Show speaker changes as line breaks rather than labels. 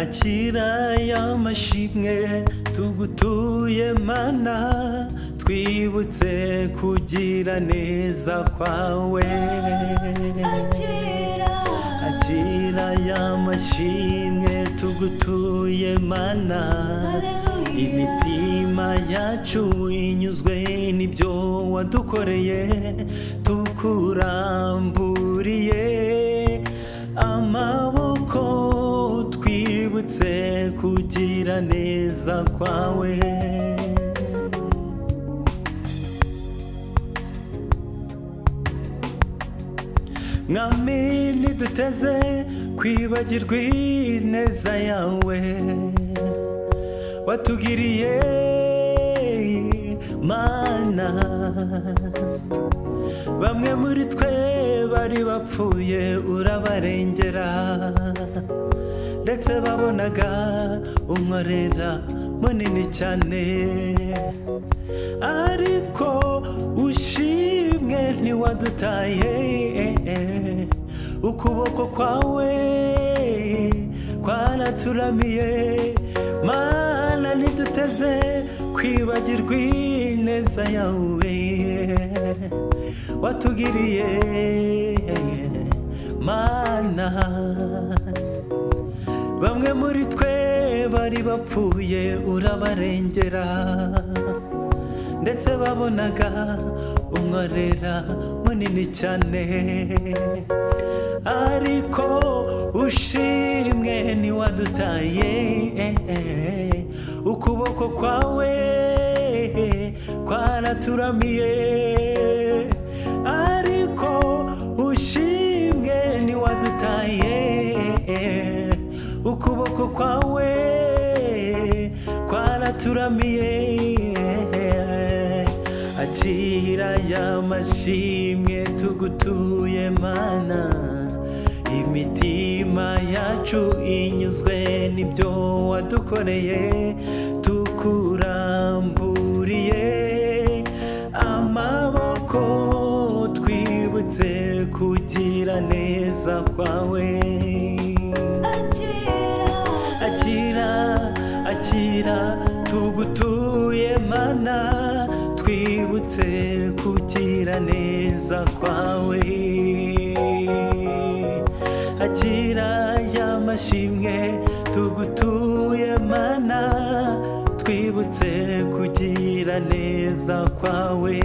akira y'amashimwe tugutuye mana twibutse kugira neza kwawe akira y'amashimwe tugutuye mana imitima yacu inyuzwe n'ibyo wadukoreye tukuramburiye amaboko twibutse kugira neza kwawe mwami ntiduteze kwibagirwa ineza yawe watugiriye mana bamwe muri twe bari bapfuye urabarengera ndetse babonaga umwarera munini cyane ariko ushimwe ntiwadutaye ukuboko kwawe kwaraturamiye mana ntiduteze kwibagirwa ineza yawe watugiriye mana bamwe muri twe bari bapfuye urabarengera ndetse babonaga umwarera munini cyane ariko ushimwe ntiwadutaye ukuboko kwawe kwaraturamiye ariko ushimwe ntiwadutaye ukuboko kwawe kwaraturamiye akira y'amashimwe tugutuye mana imitima yacu inyuzwe n'ibyo wadukoreye tukuramburiye amaboko twibutse kugira neza kwawe akira akira tugutuye mana twibutse kugira neza kwawe akira y'amashimwe tugutuye mana twibutse kugira neza kwawe